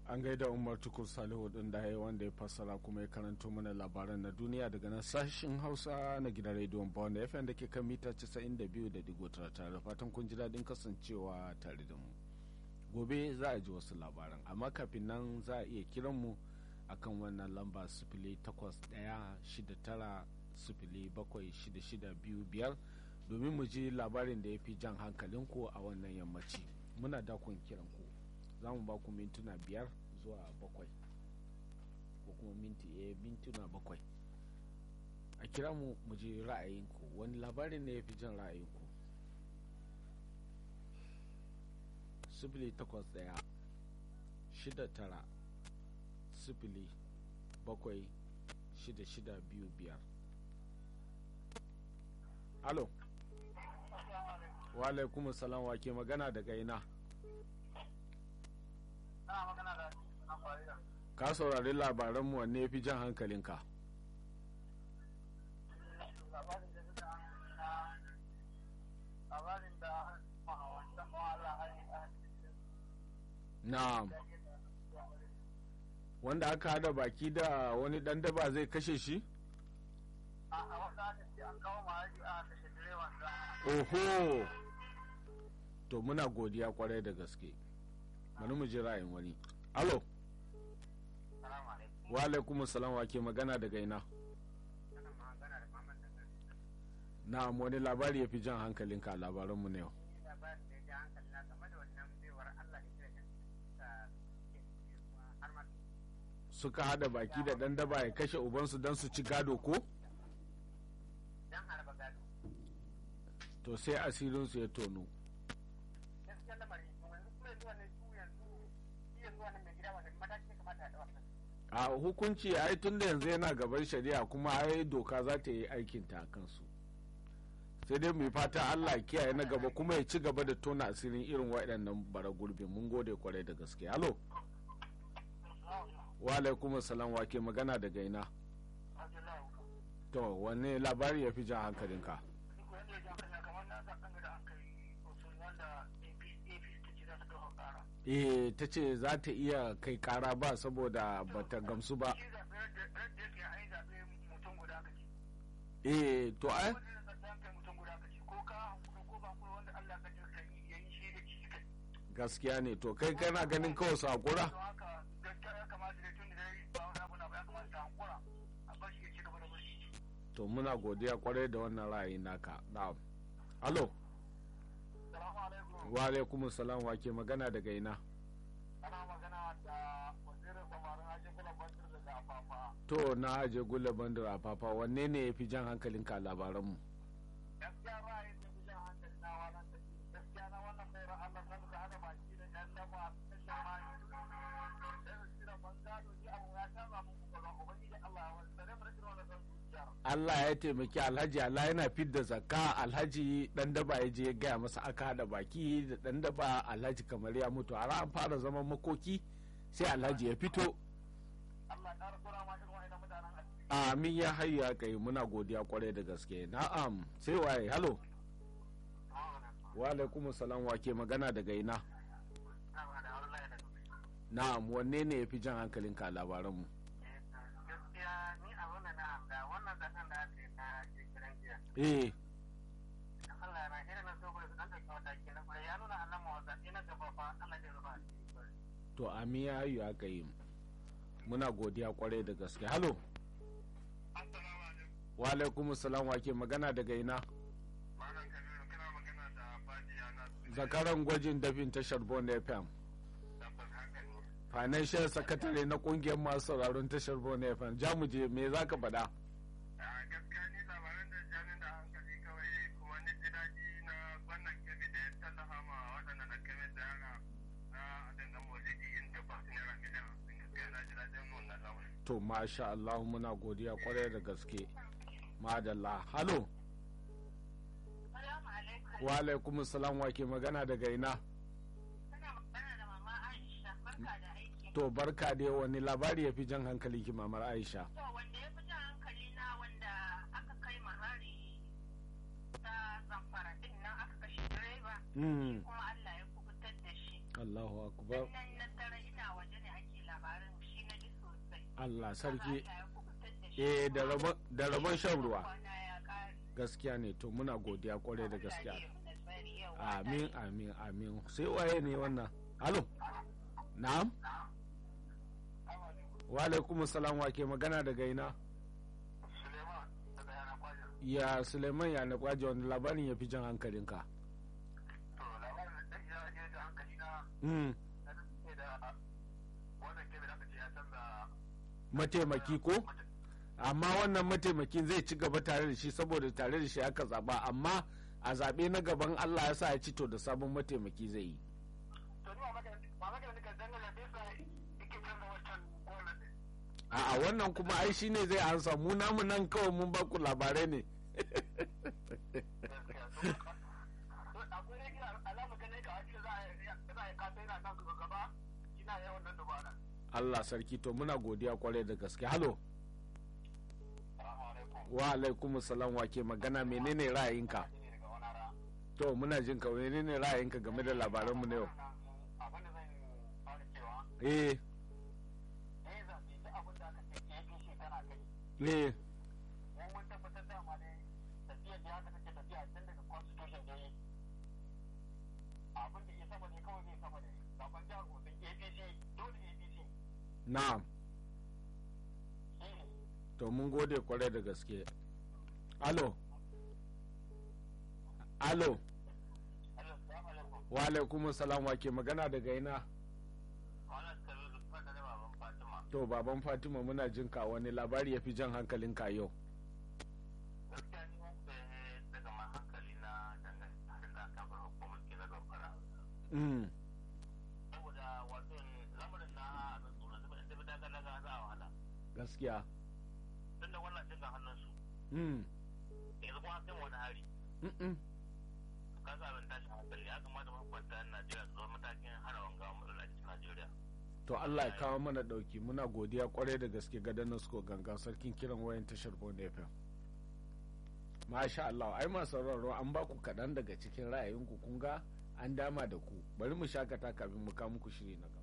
an gaida umar tukur salihu din da ya wanda ya fassara kuma ya karanto mana labaran na duniya daga nan sashen hausa na gidan rediyon bond fm da ke kan mita 92.9 tare da fatan kun ji daɗin kasancewa tare da mu gobe za a ji wasu labaran amma kafin nan za a iya kiran mu akan wannan lamba sifili takwas ɗaya shida tara sifili bakwai shida shida biyu biyar domin mu ji labarin da ya fi jan hankalinku a wannan yammaci muna dakon kiran ku za mu ba ku mintuna biyar zuwa bakwai ko kuma minti eh mintuna bakwai a kira mu mu ji ra'ayinku wani labarin ne ya fi jan ra'ayinku sifili takwas ɗaya shida tara sifili bakwai shida shida biyu biyar alo wa alaikum salam wa ke magana daga ina ka saurari labaranmu wanne ya fi jan hankalinka na'am wanda aka hada baki da wani dan daba zai kashe shi? oho to muna godiya kwarai da gaske bari mu ji ra'ayin wani alo wa alaikum salam wa ke magana daga ina na wani labari ya fi jan hankalinka labaranmu na yau suka hada baki da dan daba ya kashe ubansu don su ci gado ko? to sai asirinsu ya tono a hukunci ai tun da yanzu yana gaban shari'a kuma ai doka za ta yi aikinta a kansu sai dai mai fata allah kiyaye na gaba kuma ya ci gaba da tona asirin irin waɗannan bara gurbi mun gode kwarai da gaske halo wa alaikum salam wa ke magana daga ina to wanne labari ya fi jan hankalinka eh ta ce za ta iya kai kara ba saboda ba ta gamsu ba eh to ai gaskiya ne to kai kana ganin kawai su hakura to muna godiya kwarai da wannan ra'ayi naka na'am alo wa alaikum salam wa ke magana daga ina ana magana da wazirin samarin aje gula bandir daga afafa to na aje gula bandir afafa wanne ne ya fi jan hankalin ka labaran mu gaskiya ra'ayin da fi jan hankali na wannan tafi gaskiya na wannan mai Allah nan da hada baki da yan daba ta shamani da su kira bangado ni abu ya kama mun kuma ubangiji Allah ya wani sare mu da wannan zuciyar Allah ya taimaki Alhaji Allah yana fidda zakka Alhaji dan daba ya je ya gaya masa aka hada baki da dan daba Alhaji kamar ya mutu har an fara zaman makoki sai Alhaji ya fito Allah ya kura ma irin wa'annan mutanen a amin ya hayya kai muna godiya kwarai da gaske na'am sai waye halo wa alaikum salam wa ke magana daga ina na'am wanne ne ya fi jan hankalin ka labaran mu gaskiya ni a wannan na da wannan zakan da aka yi na kiran jiya eh Allah na irin na so su dan dauki mataki na kwarai ya nuna annan mawasa ina gaba fa Allah ya rufa to amin ya hayya aka yi muna godiya kwarai da gaske halo Assalamu alaikum wa alaikum salam wa ke magana daga ina Malam Kabiru kana magana da Fadiya na zakaran gwajin dafin tashar bon fm tabbas haka ne financial secretary na kungiyar masu sauraron tashar bon fm jamuje me za ka faɗa a gaskiya ni labaran da jamin da hankali kawai kuma ni ji daɗi na wannan kebe da ya tallafa ma waɗanda na kebe da yara na dangan maulidi inda ba su naira miliyan hamsin gaskiya na ji daɗin wannan lamarin. to masha Allah muna godiya kwarai da gaske madalla halo Salamu alaikum. wa alaikum salam wa ke magana daga ina Kana magana da mama Aisha. Barka da aiki. to barka da wani labari ya fi jan hankali ki mamar aisha To wanda ya fi jan hankali na wanda aka kai mahari ta zamfara din nan aka kashe direba. Mm, Kuma Allah ya kubutar da shi. Allahu akbar Nan na tara ina waje ne ake Allah sarki Allah ya kubutar da shi. eh da rabon da rabon shan ruwa Kwana ya ƙare. gaskiya ne to muna godiya kwarai da gaskiya Allah ya yi mana tsari yau. amin amin amin sai waye ne wannan alo na'am wa alaikum salam wa ke magana daga ina Suleiman daga yana kwajin. ya suleiman ya na kwaje wani labarin ya fi jan hankalinka To labarin da ya je da hankali na mm. na ce da wannan kebe da aka ce ya canza mataimaki ko amma wannan mataimakin zai ci gaba tare da shi saboda tare da shi aka zaba amma a zaɓe na gaban allah ya sa ya ci to da sabon mataimaki zai yi to ni ba maka ba maka da ka dangana da yasa yake canza wancan gonan din. a'a wannan kuma ai shi ne zai ansa mu namu nan kawai mun baku labarai ne Gaskiya to akwai ne kira alama ganin ka ake za a yi za a yi kasa yana nan gaba ina yawan nan dubara. allah sarki to muna godiya kwarai da gaske halo Assalamu alaikum. wa alaikum salam wa ke magana menene ra'ayinka Ni daga wani ara. to muna jin ka menene ra'ayinka game da labaranmu na yau Abin da zan fara cewa eh ne zaɓe duk abin da aka ce APC tana kai eh mun mun tabbatar da ma dai tafiyar da haka take tafiya tun daga constitution da yi abin da ya sama ne kawai zai sama ne zaben jihar Osun APC dole APC na'am shi ne to mun gode kwarai da gaske alo alo Assalamu alaikum wa alaikum salam wa ke magana daga ina wannan kabiru ban da baban Fatima to baban fatima muna jin ka wani labari ya fi jan hankalinka yau gaskiya ni wanda daga ma hankali na dangane da aka bar hukumar ke na zamfara mm. saboda wato lamarin na abin tsoro da da daga daga za a wahala gaskiya tun da wannan cin ga hannunsu mm. yanzu kuma sai wani hari Mm-mm. ka sa abin tashin hankali ya kamata mahukunta yan Najeriya su zama matakin hana wanga matsala cikin Najeriya. to Allah ya kawo mana dauki muna godiya kwarai da gaske ga Danasko ganga sarkin kiran wayan tashar Bond FM Masha Allah ai masu sauraro an ba ku kaɗan daga cikin ra'ayinku kun ga an dama da ku bari mu shakata kafin mu kawo muku shiri na gaba